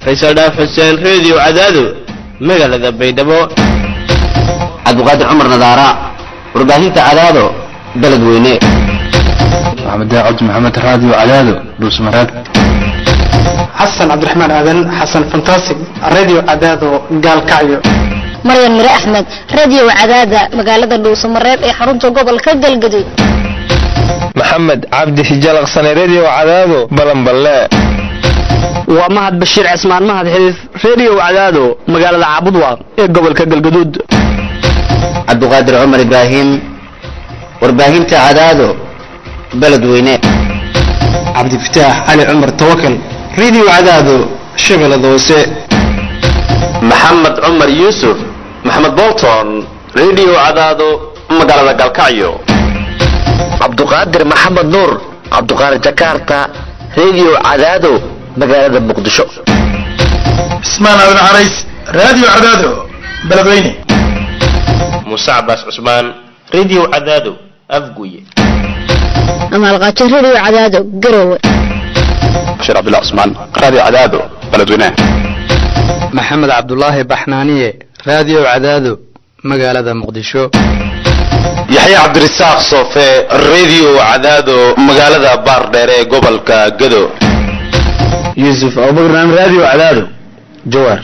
faysal dhaaf xuseen reediyo cadaado magaalada baydhabo cabdiqaadir cumar nadaara warbaahinta cadaado beledweyne maxamed daacad maxamed raadiyo cadaado dhuusmareeb xasan cabdiraxmaan aadan xasan fantastic radio cadaado gaalkacyo maryan mire axmed radio cadaada magaalada dhuusamareeb ee xarunta gobolka galgaduud maxamed cabdi hijalaqsane redio cadaado balanballe waa mahad bashiir cismaan mahad xiriif redio cadaado magaalada caabudwaaq ee gobolka galgaduud cabdiqaadir cumar ibraahim warbaahinta cadaado beledweyne cabdifataax cali cumar tawakal radio cadaado shabeellada hoose maxamed cumar yuusuf maxamed bolton redio cadaado magaalada galkacyo cabduqaadir maxamed nuur cabduqaadir jakarta redio cadaado magaalada muqdisho cismaan aadan carays radio cadaado beledweyne muuse cabaas cusmaan redio cadaado afguye amaalqaajo radio cadaado garowe bashiir cabdullah cusmaan radio cadaado beledweyne maxamed cabdulaahi baxnaaniye radio cadaado magaalada muqdisho yaxya cabdirasaaq soofe redio cadaado magaalada baardheere ee gobolka gado yuusuf abubakar radio cadaado jawaar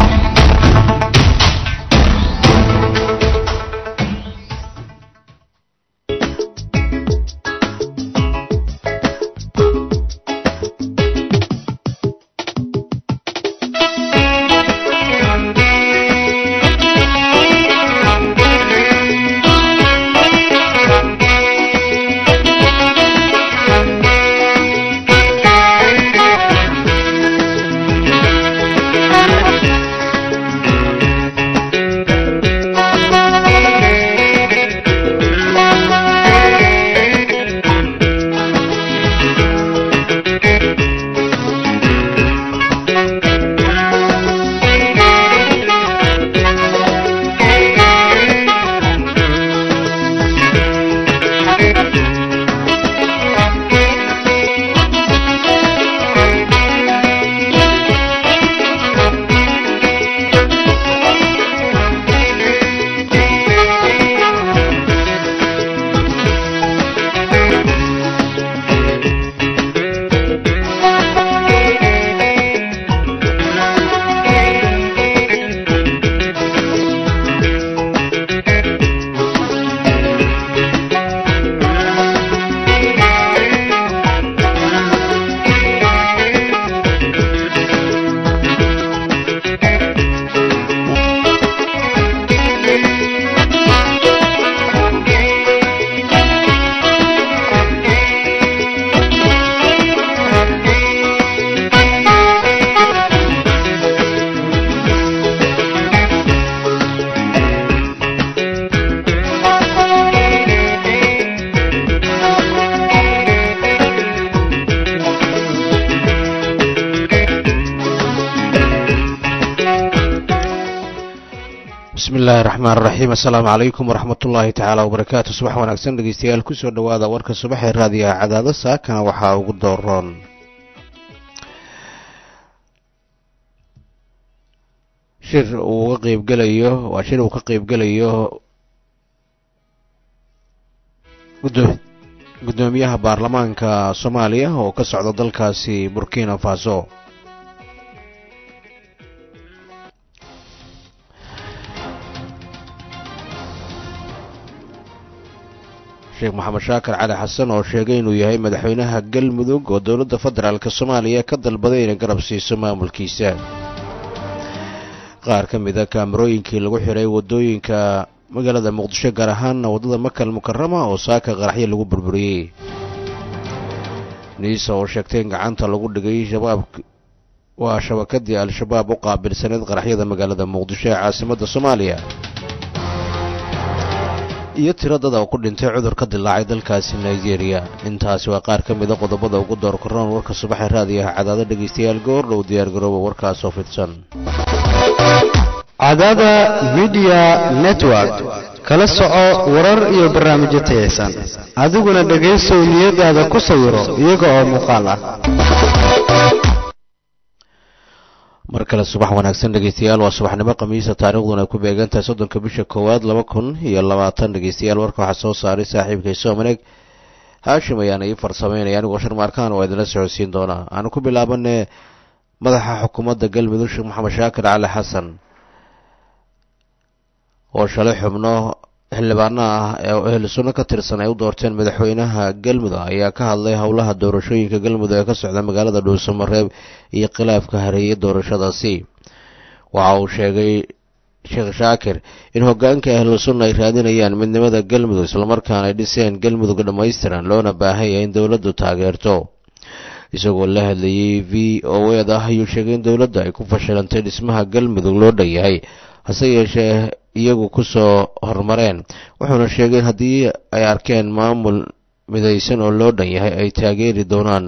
bismillahi raxmaan raxiim assalaamu calaykum waraxmat ullaahi tacaala wabarakaatu subax wanaagsan dhegeystayaal kusoo dhowaada warka subaxee raadiyaha cadaado saakana waxaa ugu dooroon shir uu uga qeybgelayo waa shir uu ka qeybgelayo guddoomiyaha baarlamaanka soomaaliya oo ka socda dalkaasi burkina faso sheekh maxamed shaakir cali xasan oo sheegay inuu yahay madaxweynaha galmudug oo dowladda federaalk soomaaliya ka dalbaday inay garab siiso maamulkiisa qaar ka mida kaamarooyinkii lagu xiray waddooyinka magaalada muqdisho gaar ahaanna waddada makal mukarama oo saaka qaraxyo lagu burburiyey niisa oo sheegtay in gacanta lagu dhigay shabaab waa shabakadii al-shabaab u qaabilsaneyd qaraxyada magaalada muqdisho ee caasimadda soomaaliya iyo tiro dad oo ku dhintay cudur ka dilaacay dalkaasi nigeria intaasi waa qaar ka mida qodobada ugu door korroon warka subaxee raadiyaha cadaado dhegaystayaal goordhow diyaargarooba warkaasoo fidsan cadaada midiya network kala soco warar iyo barnaamijyo tayaysan adiguna dhegaysow niyadaada ku sawiro iyaga oo muuqaal ah mar kale subax wanaagsan dhegeystayaal waa subaxnimo khamiisa taariikhduna ay ku beegantahay soddonka bisha koowaad laba kun iyo labaatan dhegeystayaal warka waxaa soo saaray saaxiibkay soomaneeg haashim ayaana ii farsameynaya anigoo sharmaarkaan waa idinla socodsiin doonaa aanu ku bilaabane madaxa xukuumadda galmudug sheekh maxamed shaakir cali xasan oo shalay xubno xildhibaana ah ee ehlu sunno ka tirsan ay u doorteen madaxweynaha galmudug ayaa ka hadlay howlaha doorashooyinka galmudug ee ka socda magaalada dhuusamareeb iyo khilaafka hareeyay doorashadaasi waxa uu sheegay sheekh shaakir in hogaanka ahlu sunna ay raadinayaan midnimada galmudug islamarkaana ay dhiseen galmudug dhammaystiran loona baahan yahay in dowladdu taageerto isagoo la hadlayay v o ed ah ayuu sheegay in dowladda ay ku fashilantay dhismaha galmudug loo dhan yahay hase yeeshee iyagu ku soo horumareen wuxuuna sheegay in haddii ay arkeen maamul midaysan oo loo dhan yahay ay taageeri doonaan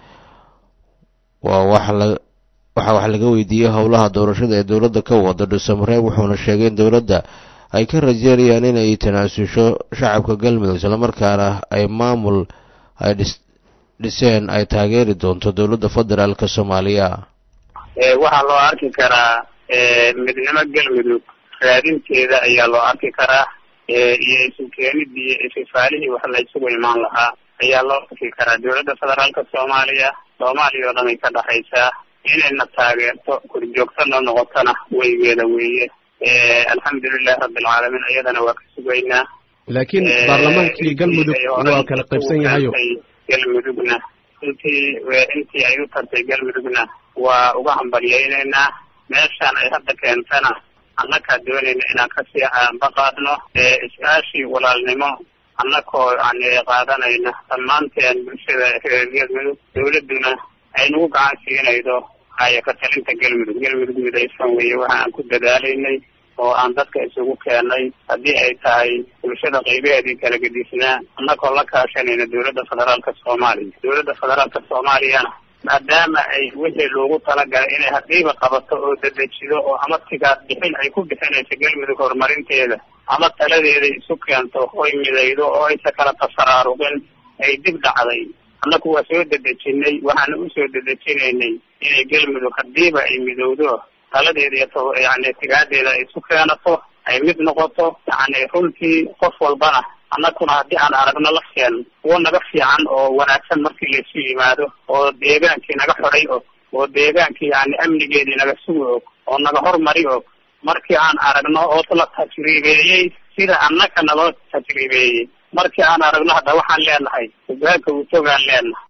waa wax la waxaa wax laga weydiiyey howlaha doorashada ee dowladda ka wada dhuusamareeb wuxuuna sheegay in dowladda ay ka rajeynayaan inay tanaasusho shacabka galmudug islamarkaana ay maamul ay dhiseen ay taageeri doonto dowladda federaalk soomaaliya waxaa loo arki karaa midnimo galmudug raadinteeda ayaa loo arki karaa iyo isu keenidii iyo ififaalihii wax la isugu imaan lahaa ayaa loo arki karaa dowladda federaalka soomaaliya soomaaliya oo dhan ay ka dhexaysaa inayna taageerto korjoogto noo noqotona weygeeda weeye alxamdulilahi rabbilcaalamiin iyadana waa ka sugaynaa laakiin baarlamaankii galmudug waa kala qaybsan yahayo galmudugna intii intii ay u tartay galmudugna waa uga hambalyaynaynaa meeshaan ay hadda keentana annakaa doonayna inaan kasii aanbaqaadno is-aashii walaalnimo annakoo yani qaadanayna dhammaanteen bulshada reer galmudug dowladduna ay nagu gacan siinaydo haya ka talinta galmudug galmudug midaysan weeye waxa aan ku dadaalaynay oo aan dadka isugu keenay haddii ay tahay bulshada qaybaheedii kala gedisnaa annakoo la kaashanayna dowladda federaalka soomaaliya dowladda federaalka soomaaliyana maadaama ay wixii loogu talagalay inay haddiiba qabato oo dedejido oo ama tigaad bixin ay ku bixinayso galmudug horumarinteeda ama taladeeda isu keento oy midaydo oo aysa kala tafaraaruqin ay dib dhacday annaku waa soo dedejinay waxaana usoo dedejinaynay inay galmudug haddiiba ay midowdo taladeeda iyo yani tigaadeeda ay isu keenato ay mid noqoto yani runtii qof walbana annaguna haddii aan aragno lafteen kuwo naga fiican oo wanaagsan markii laysu yimaado oo deegaankii naga xoray og oo deegaankii yani amnigeedii naga sugi og oo naga hormari og markii aan aragno oo la tajriibeeyey sida annaka naloo tajriibeeyey markii aan aragno hadda waxaan leenahay hogaanka utogaan leenahay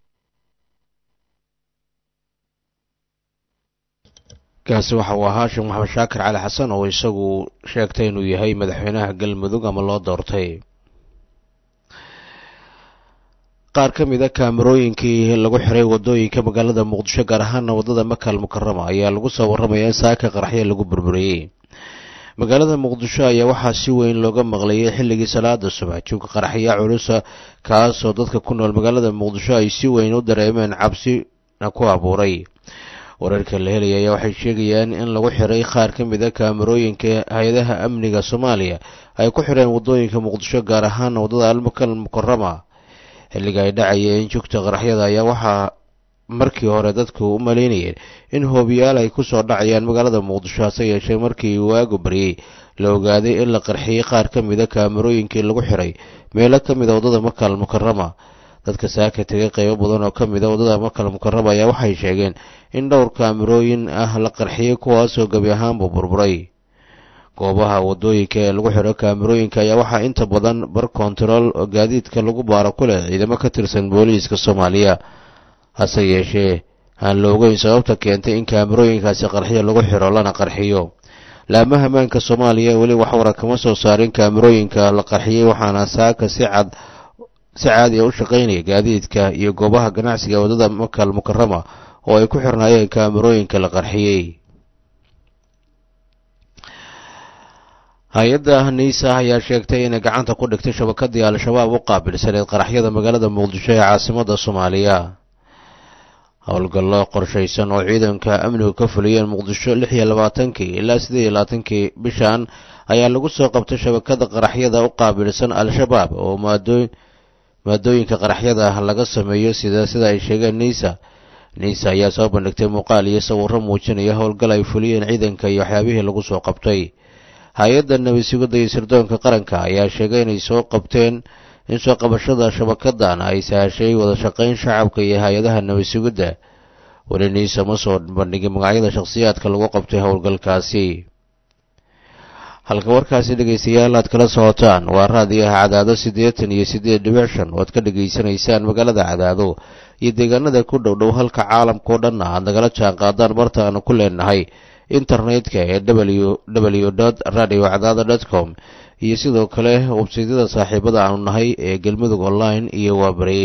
kaasi waxa uu ahaa sheekh maxamed shaakir cali xasan oo isagu sheegtay inuu yahay madaxweynaha galmudug ama loo doortay qaar ka mid a kaamarooyinkii lagu xiray wadooyinka magaalada muqdisho gaar ahaana waddada makal mukarama ayaa lagu soo warramaya in saaka qaraxyo lagu burburiyey magaalada muqdisho ayaa waxaa si weyn looga maqlayay xilligii salaada subax jubka qaraxya culusa kaasoo dadka ku nool magaalada muqdisho ay si weyn u dareemeen cabsina ku abuuray wararka la helaya ayaa waxay sheegayaan in lagu xiray qaar ka mid a kaamarooyinka hay-adaha amniga soomaaliya ay ku xireen waddooyinka muqdisho gaar ahaana waddada almakal mukarama xilliga ay dhacayeen jugta qaraxyada ayaa waxaa markii hore dadku u malaynayeen in hoobiyaal ay ku soo dhacayaan magaalada muqdisho hase yeeshee markii waagu baryey la ogaaday in la qarxiyey qaar ka mid a kaamarooyinkii lagu xiray meelo ka mid a waddada makal mukarama dadka saaka tegay qaybo badan oo ka mid a waddada makal mukarama ayaa waxay sheegeen in dhowr kaamarooyin ah la qarxiyey kuwaasoo gebi ahaanbu burburay goobaha waddooyinka ee lagu xidho kaamarooyinka ayaa waxaa inta badan bar kontarool oo gaadiidka lagu baaro ku leh ciidamo ka tirsan booliiska soomaaliya hase yeeshee aan la ogeyn sababta keentay in kaamarooyinkaasi qarxiyo lagu xidho lana qarxiyo laamaha ammaanka soomaaliya weli wax wara kama soo saarin kaamarooyinka la qarxiyey waxaana saaka si cad si caadi a u shaqaynaya gaadiidka iyo goobaha ganacsiga waddada makal mukarama oo ay ku xirnaayeen kaamarooyinka la qarxiyey hay-adda niisa ayaa sheegtay inay gacanta ku dhigtay shabakadii al-shabaab u qaabilsaneed qaraxyada magaalada muqdisho ee caasimada soomaaliya howlgallo qorshaysan oo ciidanka amnigu ka fuliyeen muqdisho lix iyo labaatankii ilaa siddeed iyo labaatankii bishan ayaa lagu soo qabtay shabakada qaraxyada u qaabilsan al-shabaab oo maadooy maadooyinka qaraxyada laga sameeyo sida sida ay sheegeen niisa niisa ayaa soo bandhigtay muuqaal iyo sawirro muujinaya howlgal ay fuliyeen ciidanka iyo waxyaabihii lagu soo qabtay hay-adda nabad sugidda iyo sirdoonka qaranka ayaa sheegay inay soo qabteen in soo qabashada shabakadan ay sahashay wada shaqayn shacabka iyo hay-adaha nabad sugidda weli niisa ma soo bandhigin magacyada shakhsiyaadka lagu qabtay howlgalkaasi halka warkaasi dhegaystayaal aad kala socotaan waa raadiyaha cadaado siddeetan iyo siddeed dhibic shan oo aad ka dhegaysanaysaan magaalada cadaado iyo deegaanada ku dhow dhow halka caalamkao dhanna aad nagala jaan qaadaan barta aanu ku leenahay internetka ee w w dot radio cadaado dot com iyo sidoo kale websaydyada saaxiibada aanu nahay ee galmudug online iyo waabari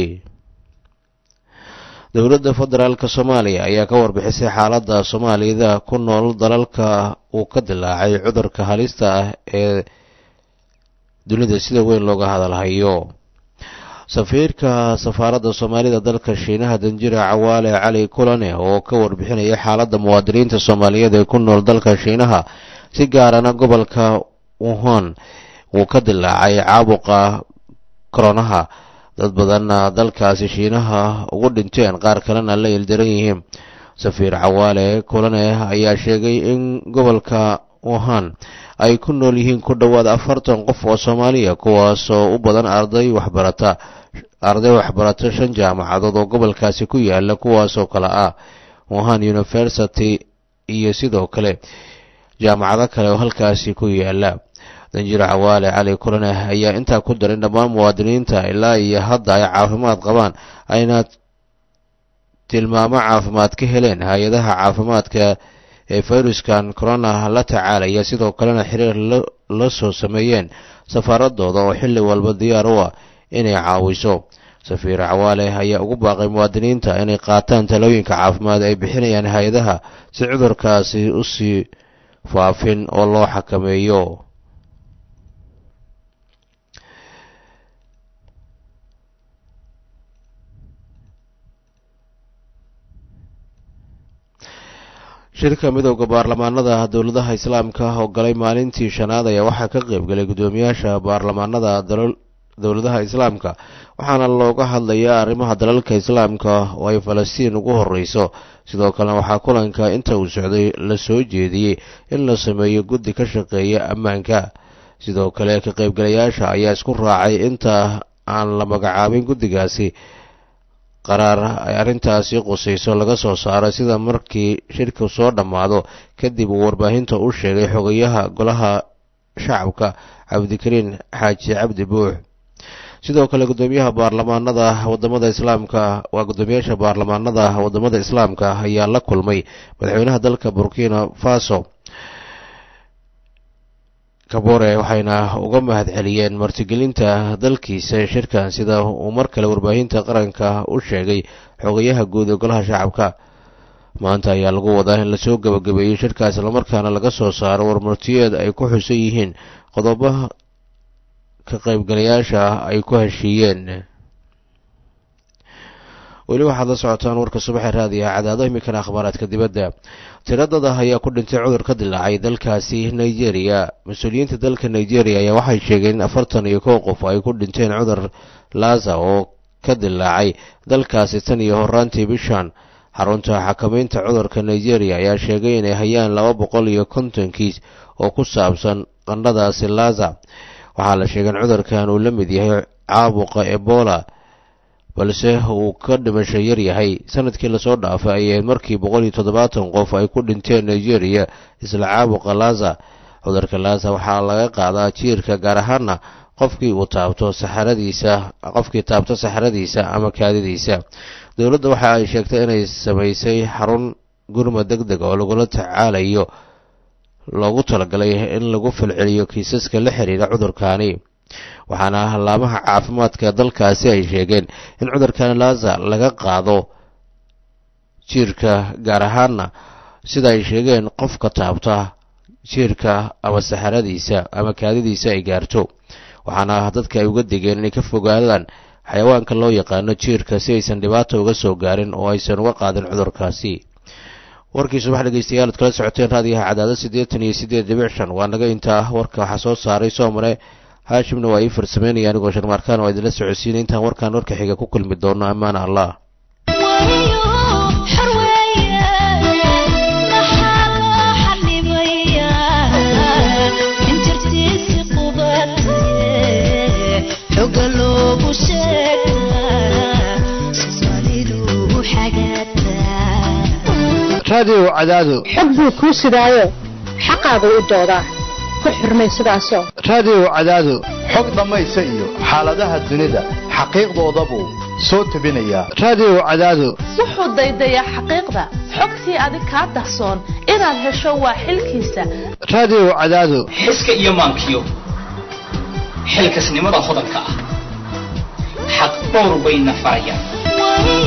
dowladda federaalka soomaaliya ayaa ka warbixisay xaaladda soomaaliyada ku nool dalalka uu ka dilaacay cudurka halista ah ee dunida sida weyn looga hadalhayo safiirka safaaradda soomaalida dalka shiinaha danjira cawaale cali kulane oo ka warbixinaya xaaladda muwaadiniinta soomaaliyeed ee ku nool dalka shiinaha si gaarana gobolka wuhan uu ka dilaacay caabuqa koronaha dad badanna dalkaasi shiinaha ugu dhinteen qaar kalena la ildaran yihiin safiir cawaale kulane ayaa sheegay in gobolka wuhan ay ku nool yihiin ku dhowaad afartan qof oo soomaaliya kuwaasoo u badan arday waxbarata arday waxbarata shan jaamacadood oo gobolkaasi ku yaala kuwaasoo kale ah wuhan university iyo sidoo kale jaamacado kale oo halkaasi ku yaala danjir cawaale cali kulane ayaa intaa ku darin dhammaan muwaadiniinta ilaa iyo hadda ay caafimaad qabaan ayna tilmaamo caafimaad ka heleen hay-adaha caafimaadka ee fayruskan corona la tacaalaya sidoo kalena xiriir la soo sameeyeen safaaradooda oo xilli walba diyaar u ah inay caawiso safiir cawaale ayaa ugu baaqay muwaadiniinta inay qaataan talooyinka caafimaad ay bixinayaan hay-adaha si cudurkaasi usii faafin oo loo xakameeyo shirka midowda baarlamaanada dowladaha islaamka oo galay maalintii shanaad ayaa waxaa ka qaybgalay guddoomiyaasha baarlamaanada dowladaha islaamka waxaana looga hadlayaa arrimaha dalalka islaamka oo ay falastiin ugu horeyso sidoo kalena waxaa kulanka inta uu socday la soo jeediyey in la sameeyo guddi ka shaqeeya ammaanka sidoo kale ka qaybgalayaasha ayaa isku raacay inta aan la magacaabin guddigaasi qaraar ay arrintaasi qusayso laga soo saaro sida markii shirku soo dhammaado kadib uu warbaahinta u sheegay xogayaha golaha shacabka cabdikariin xaaji cabdi buux sidoo kale guddoomiyaha baarlamaanada wadamada islaamka waa guddoomiyaasha baarlamaanada wadamada islaamka ayaa la kulmay madaxweynaha dalka burkina faso kabore waxayna uga mahad celiyeen martigelinta dalkiisa shirkan sida uu mar kale warbaahinta qaranka u sheegay xogayaha guud ee golaha shacabka maanta ayaa lagu wadaa in lasoo gabagabeeyey shirkaas islamarkaana laga soo saaro warmartiyeed ay ku xusan yihiin qodobaha ka qaybgalayaasha ay ku heshiiyeen weli waxaad la socotaan warka subaxee raadiyaha cadaado iminkana akhbaaraadka dibadda tiradada ayaa ku dhintay cudur ka dilaacay dalkaasi nigeria mas-uuliyiinta dalka nigeria ayaa waxay sheegeen in afartan iyo kow qof ay ku dhinteen cudur laza oo ka dilaacay dalkaasi tan iyo horaantii bishan xarunta xakamaynta cudurka nigeria ayaa sheegay inay hayaan laba boqol iyo konton kiis oo ku saabsan qandhadaasi laza waxaa la sheegay in cudurkan uu la mid yahay caabuqa ebola balse uu ka dhimasho yar yahay sanadkii lasoo dhaafay ayay markii boqol iyo toddobaatan qof ay ku dhinteen nigeria isla caabuqa laza cudurka laza waxaa laga qaadaa jiirka gaar ahaana qofkii uu taabto saxaradiisa qofkii taabto saxaradiisa ama kaadidiisa dowladda waxa ay sheegtay inay samaysay xarun gurma deg deg oo lagula tacaalayo loogu talagalay in lagu falceliyo kiisaska la xiriira cudurkaani waxaana laamaha caafimaadka dalkaasi ay sheegeen in cudurkan laza laga qaado jiirka gaar ahaana sida ay sheegeen qofka taabta jiirka ama saxaradiisa ama kaadidiisa ay gaarto waxaana dadka ay uga digeen inay ka fogaadaan xayawaanka loo yaqaano jiirka si aysan dhibaato uga soo gaarin oo aysan uga qaadin cudurkaasi warkii subax dhegeystayaal ad kala socoteen raadiyaha cadaado siddeetan iyo siddeed dhibic shan waa naga intaa warka waxaa soo saaray soomare haashimna waa ii farsameynaya anigoo sharmaarkaan oo idinla socodsiinay intaan warkaan warka xiga ku kulmi doono ammaana allah raadiyo cadaado xog buu kuu sidaayo xaqaagu u doodaa ku xurmay sidaasoo raadiyo cadaado xog dhammaysa iyo xaaladaha dunida xaqiiqdoodabuu soo tebinayaa raadiyo cadaado wuxuu daydayaa xaqiiqda xogtii adig kaa dahsoon inaad hesho waa xilkiisa raadiyo cadaado xiska iyo maankiyo xilkasnimada hodanka ah xaq dhowr bayna farayaan